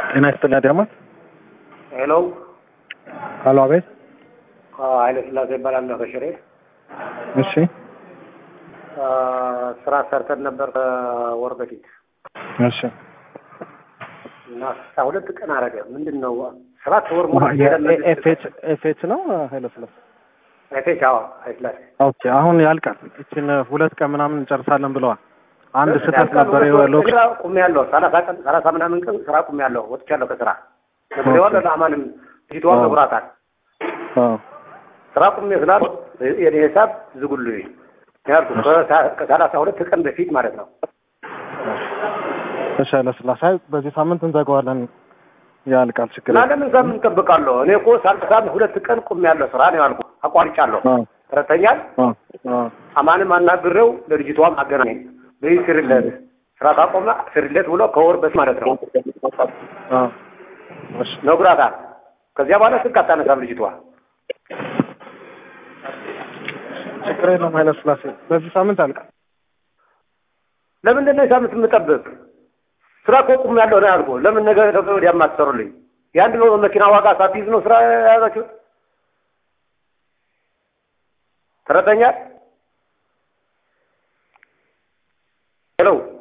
ጤና ይስጥልኝ አድማስ። ሄሎ ሀሎ፣ አቤት። ኃይለ ስላሴ ይባላለሁ ከሽሬ። እሺ፣ ስራ ሰርተን ነበር ከወር በፊት እሺ። እና አስራ ሁለት ቀን አረገ። ምንድን ነው ሰባት ወር ሙሉ ኤፍኤች ኤፍኤች ነው ኃይለ ስላሴ። ኤፌች? አዎ ኃይለ ስላሴ። ኦኬ፣ አሁን ያልቃል። እችን ሁለት ቀን ምናምን እንጨርሳለን ብለዋል። አንድ ስህተት ነበር። ሎክ ስራ ቁሜ ያለሁ ሰላሳ ቀን ሰላሳ ምናምን ቀን ስራ ቁሜ ያለሁ ወጥቻለሁ ከስራ ነግሬዋለሁ። ለአማንም ፊትዋን ነግሯታል። ስራ ቁሜ ስላል የኔ ሂሳብ ዝጉልኝ ያልኩ ከሰላሳ ሁለት ቀን በፊት ማለት ነው። እሺ፣ ኃይለ ስላሴ በዚህ ሳምንት እንዘጋዋለን። ያልቃል፣ ችግር እና የለም። ለምን ሳምንት እንጠብቃለሁ? እኔ እኮ ሰላሳ ሁለት ቀን ቁሜ ያለሁ ስራ ነው ያልኩ። አቋርጫለሁ። አዎ፣ ተረተኛል አዎ፣ አዎ። አማንም አናግሬው ለልጅቷም አገናኘኝ። በይ ስርለት ስራ ካቆመ ስርለት ብሎ ከወር በፊት ማለት ነው አዎ። እሺ፣ ነግሯታል። ከዚያ በኋላ ስልክ አታነሳም ልጅቷ። ችግር የለም ኃይለ ስላሴ በዚህ ሳምንት ያልቃል። ለምንድን ነው የሳምንት የምጠብቅ? ስራ እኮ ቁም ያለው ነው ያልኩህ። ለምን ነገ ነገ ወዲያ የማትሰሩልኝ? የአንድ ነው መኪና ዋጋ ሳትይዝ ነው ስራ የያዛችሁት? ተረተኛል ሄሎ